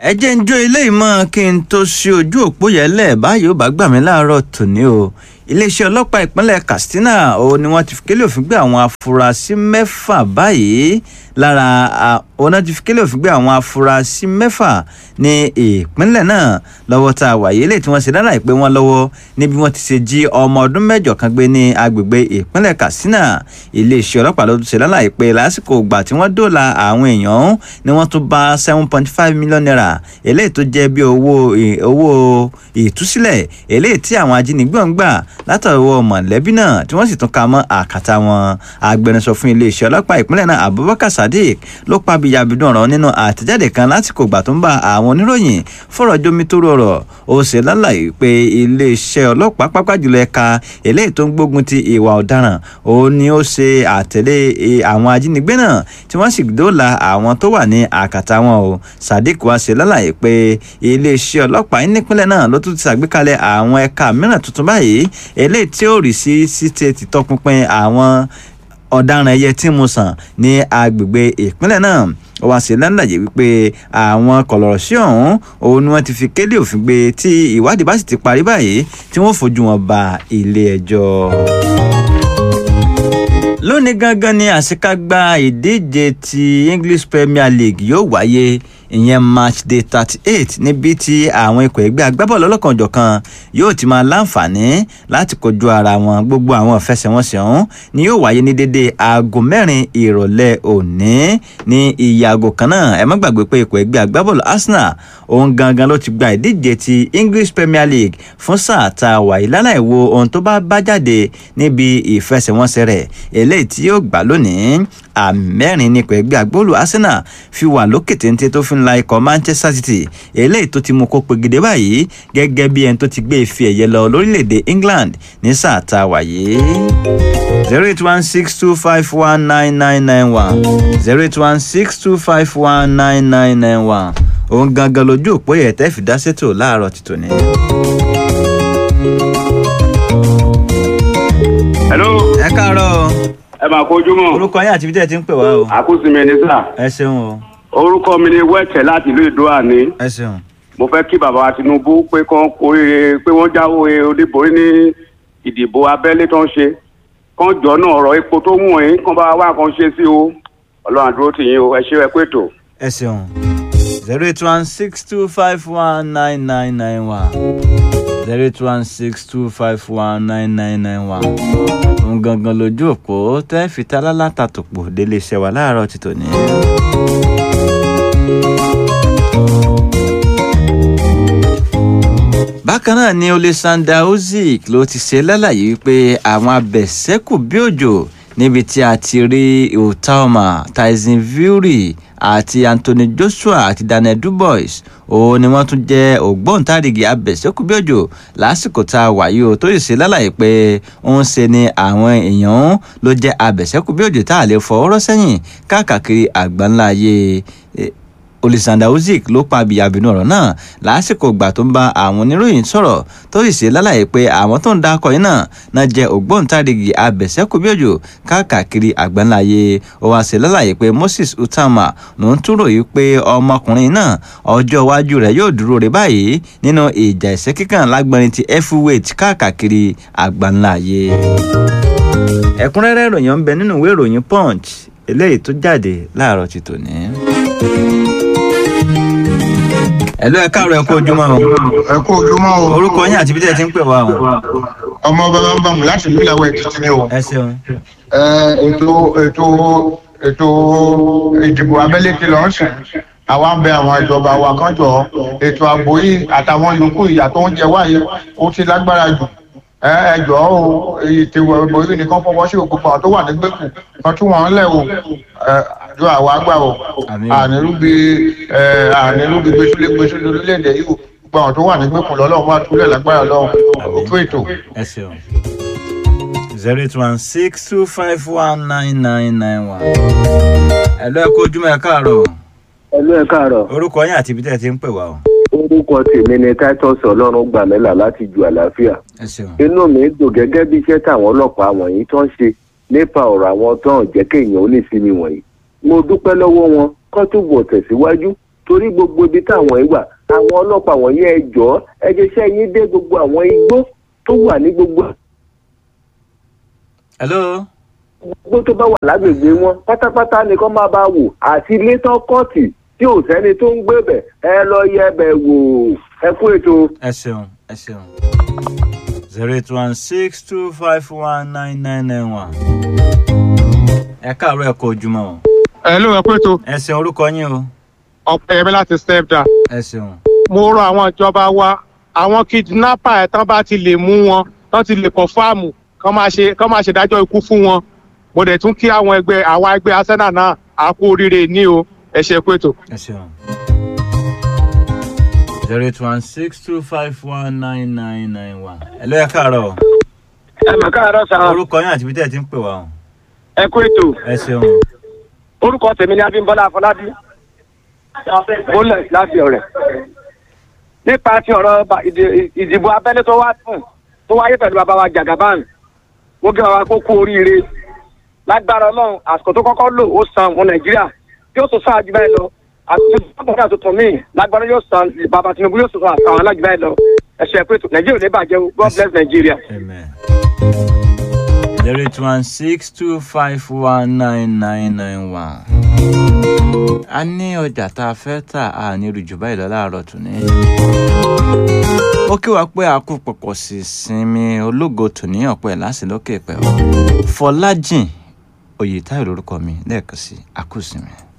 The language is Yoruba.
ẹ jẹ́ ń jó ilé ìmọ̀ kí n tó ṣe ojú òpó yẹn lẹ̀ báyìí ó bá gbà mí láàárọ̀ tòní o iléeṣẹ́ ọlọ́pàá ìpínlẹ̀ katsina ó ní wọ́n ti fi kélé òfin gbé àwọn afurasí mẹ́fà báyìí lára ọ̀nà ti fi kélé òfin gbé àwọn afurasí mẹ́fà ní ìpínlẹ̀ náà lọ́wọ́ tá a wàyí lè tí wọ́n ṣe dára ìpè wọn lọ́wọ́ níbi wọ́n ti ṣe jí ọmọ ọdún mẹ́jọ kan gbé ní agbègbè ìpínlẹ̀ katsina iléeṣẹ́ ọlọ́pàá ló tún ṣe dára ìpè lásìkò ìgbà tí wọ́n dóòlà àwọn èèyàn ni wọ́n tún bá seven point five million naira eléyìí tó jẹ́ bí owó owó ìtúsílẹ̀ eléyìí tí àwọn ajínigbé ń gbà látọwọ́ mọ̀lẹ́bí náà tí wọ́n sì tún ka mọ́ àkàtà wọn agbẹnusọ fún iléeṣẹ́ ọlọ́pàá ìpínlẹ̀ náà abubakar sadiq ló pa bíyàbídùn ọ̀rọ̀ nínú àtẹ̀jáde kan lásìkò ìgbà tó ń bá àwọn oníròyìn fọ̀rọ̀ jomitoro ọ̀rọ̀ ó ṣe lálàyé pé iléeṣẹ́ ọlọ́pàá pápá jùlọ ẹ̀ka eléyìí tó ń gbógun ti ìwà ọ̀daràn ó ní ó ṣe àtẹ̀lé àwọn ajínigbé náà tí wọ́n sì dóòlà àwọn tó wà ní àkàtà wọn o sadiq wá ṣe lálàyé pé iléeṣẹ́ ọlọ́pàá nípínlẹ̀ náà ló tún ti ṣàgbékalẹ̀ àwọn ẹ̀ka mìíràn tuntun báyìí eléyìí tí ó rí sí síte títọpinpin àwọn ọ̀daràn ẹyẹ tí mo sàn ní agbègbè ìpínlẹ̀ náà ó wá sí lálàyé wípé àwọn kọlọ̀rọ̀ sí ọ̀hún òun ni wọ́n ti fi kélé òfin gbé tí ìwádìí bá sì ti parí báyìí tí wọ́n fojú wọn ba ilé ẹjọ́ lónìí gangan ni àṣekágbá ìdíje ti english premier league yóò wáyé ìyẹn match day thirty eight níbi tí àwọn ikọ̀ ẹgbẹ́ agbábọ́ọ̀lù ọlọ́kanòjọ̀kan yóò ti máa láǹfààní láti kojú ara wọn gbogbo àwọn ìfẹsẹ̀wọnsẹ̀ ọ̀hún ni yóò wáyé ní dédé aago mẹ́rin ìrọ̀lẹ́ òní ní iye aago kan náà ẹ má gbàgbé pé ikọ̀ ẹgbẹ́ agbábọ́ọ̀lù arsenal òun gangan ló ti gba ìdíje ti english premier league fún sáà tá a wà yìí láláì wo ohun tó bá bá jáde níbi ìfẹsẹ̀wọnsẹ̀ rẹ̀ eléyìí tí yóò gbà lónìí àmẹ́rin nípa ẹgbẹ́ agbóòlù arsenal fi wà lókè téńté tó fi ń la ikọ̀ manchester city eléyìí tó ti mú kó pegedé báyìí gẹ́gẹ́ bí ẹni tó ti gbé ife ẹ̀yẹ lọ lórílẹ̀‐èdè england ní sáà tá a wà yìí. zero eight one six two five one nine nine nine one zero eight one six two five one nine nine nine one òun gangan lójú òpó yẹ tẹ́ fi dá sétò láàárọ̀ títò ní. hello. ẹ káàárọ̀ ẹ máa kojú mọ́. orúkọ yín àti ibi tẹ́ ẹ ti ń pè wá o. àkúsí mi ní sà. ẹ ṣeun o orúkọ mi ni wẹ́ẹ̀tẹ̀ láti ìlú ìdúrà ní. ẹ ṣeun. mo fẹ́ kí bàbá tinubu pé kán kórè pé wọ́n jáwé oníborí ní ìdìbò abẹ́lé tó ń ṣe kán jọ náà ọ̀rọ̀ epo tó mú ẹ̀ kán bá wá kan ṣe sí o ọlọ́run àdúró tì yín o ẹ ṣe ẹ pé tó. ẹ ṣeun zero eight one six two five one nine nine nine one zero eight one six two five one nine nine nine one òun gangan lójú òpó tẹ́ fi ta lálátà tó pò délé iṣẹ́ wa láàárọ̀ ti tòní. bákan náà ni olesanda ozik ló ti ṣe lálàyé wípé àwọn abẹ̀sẹ́kù bí òjò níbi tí a ti rí otaoma tyson fury àti anthony joshua àti daniel dubois òun ni wọ́n tún jẹ́ ògbóǹtarìgì abẹ̀sẹ́kùbíòjò lásìkò tá a wà yìí o tó yìí ṣe lálàyé pé ń ṣe ni àwọn èèyàn ló jẹ́ abẹ̀sẹ́kùbíòjò tá a lè fọwọ́rọ́ sẹ́yìn káàkiri àgbáńlá ayé olùsàndà uzik ló pa abiyabinu ọ̀rọ̀ náà lásìkò ìgbà tó ń bá àwọn oníròyìn sọ̀rọ̀ tó sì ṣe lálàyé pé àwọn tó ń da akọ yìí náà náà jẹ́ ògbóǹtarìgì abẹ̀sẹ́kùbíòjò káàkiri àgbáńláyé ó wá ṣe lálàyé pé moses utama ló ń túrò yìí pé ọmọkùnrin náà ọjọ́ iwájú rẹ̀ yóò dúró rẹ̀ báyìí nínú ìjà ìṣẹ́ kíkàn lágbọ́nrin ti heavyweight káàkiri àgbáńláyé. ẹ̀kúnrẹ́rẹ́ ìròyìn ń bẹ nínú ìwé ìròyìn punch eléyìí tó jáde láàárọ̀ ti tòní ẹ̀lú ẹ káàárọ̀ ẹ kú ojúmọ́ o. ẹ kú ojúmọ́ o. orúkọ yín àti bí tẹ́ ẹ ti ń pè wá o. ọmọ bàbá ń bàmù láti ìlú ìlàwọ̀ èkìtì ni o. ẹ ṣeun. ẹ ètò ètò ètò ìdìbò abẹ́lé ti lọ sùn àwa ń bẹ àwọn ìjọba wa kan jọ ètò ààbò yìí àtàwọn yòókù ìyà tó ń jẹ wáyé ó ti lágbára jù ẹ ẹ jọ o ètò ìbò yìí nìkan fọwọ́ sí òkú kan tó wà ní gbẹ̀kù kan tún wọn lẹ̀ o àjọ àwọn àgbà o ànírúbi ànírúbi gbèsúlé gbèsúlé orílẹ̀-èdè yìí o gbogbo àwọn tó wà ní gbẹ̀kù lọ́lọ́run wá túlẹ̀ lágbára lọ́wọ́ òkú ètò. ẹ ṣeun zero eight one six two five one nine nine nine one. ẹ̀lú ẹ kú ojúmọ́ ẹ káàárọ̀. ẹlú ẹ káàárọ̀ orúkọ yín àti ibi tẹ́ ẹ ti ń pè wá o. orúkọ tèmi ni titus ọlọ́run gbàmẹ́là láti ju àlàáfíà ẹ ṣeun. inú mi dùn gẹ́gẹ́ bí iṣẹ́ táwọn ọlọ́pàá wọ̀nyí tó ń ṣe nípa ọ̀rọ̀ àwọn tó ń jẹ́ kéèyàn ó lè sinmi wọ̀nyí mo dúpẹ́ lọ́wọ́ wọn kó túbọ̀ tẹ̀síwájú torí gbogbo ibi táwọn yìí wà àwọn ọlọ́pàá wọ̀nyí ẹ jọ̀ọ́ ẹ jẹ́ iṣẹ́ yín dé gbogbo àwọn igbó tó wà ní gbogbo hello igbó tó bá wà lágbègbè wọn pátápátá ni kó máa bá wò àti ilé tán kọ́ọ̀tì tí ò sẹ́ni tó ń gbé bẹ̀ ẹ lọ yẹ bẹ̀ wò ẹ kú ètò. ẹ ṣeun ẹ ṣeun zero eight one six two five one nine nine nine one ẹ káàárọ̀ ẹ kó ojúmọ́ o ẹ ló ẹ pé tó ẹ ṣeun orúkọ yín o ọ̀pẹ ẹ̀mí láti step down. ẹ ṣeun mo rọ àwọn ìjọba wa àwọn kidnapper ẹ̀ tán bá ti lè mú wọn tán ti lè kọ̀ fáàmù kán máa ṣe kán máa ṣèdájọ́ ikú fún wọn mo dẹ̀ tún kí àwọn ẹgbẹ́ àwa ẹgbẹ́ arsenal náà á kú oríire ní o ẹ ṣe pé tó. ẹ ṣeun zero eight one six two five one nine nine nine one ẹ ló ẹ káàárọ̀ o ẹ mà káàárọ̀ sá orúkọ yín àti ibi tẹ́ ẹ ti ń pè wá o ẹ kú ètò ẹ ṣeun orúkọ tèmi ni abímbọ́lá afọlábí bólẹ̀ láti ọ̀rẹ́ nípa ti ọ̀rọ̀ ba- ìdì- ìdìbò abẹ́lé tó wá fún tó wáyé pẹ̀lú bàbá wa jagaban mo gé bàbá kó kú oríire lágbára ọlọ́run àsìkò tó kọ́kọ́ lò ó san ọmọ nàìjíríà yóò tó sáà jù báyìí lọ àtúntò tó tuntun míì lágbára yóò san bàbá tinubu yóò san àwọn alájù báyìí lọ ẹ ṣe pé nàìjíríà ò ní bàjẹ́ o god bless nàìjíríà. amen zero eight one six two five one nine nine nine one a ní ọjà tá a fẹ́ tà á ní rújù báyìí lọ láàárọ̀ tún ní. ó kí wa pé a kú pọ̀pọ̀ sí sinmi ológo tòní ọ̀pọ̀ ẹ̀ láti lókè pẹ̀ ọ́ fọlájìn oyètáyọ̀ lórúkọ mi lẹ́ẹ̀kan sí a kú sinmi.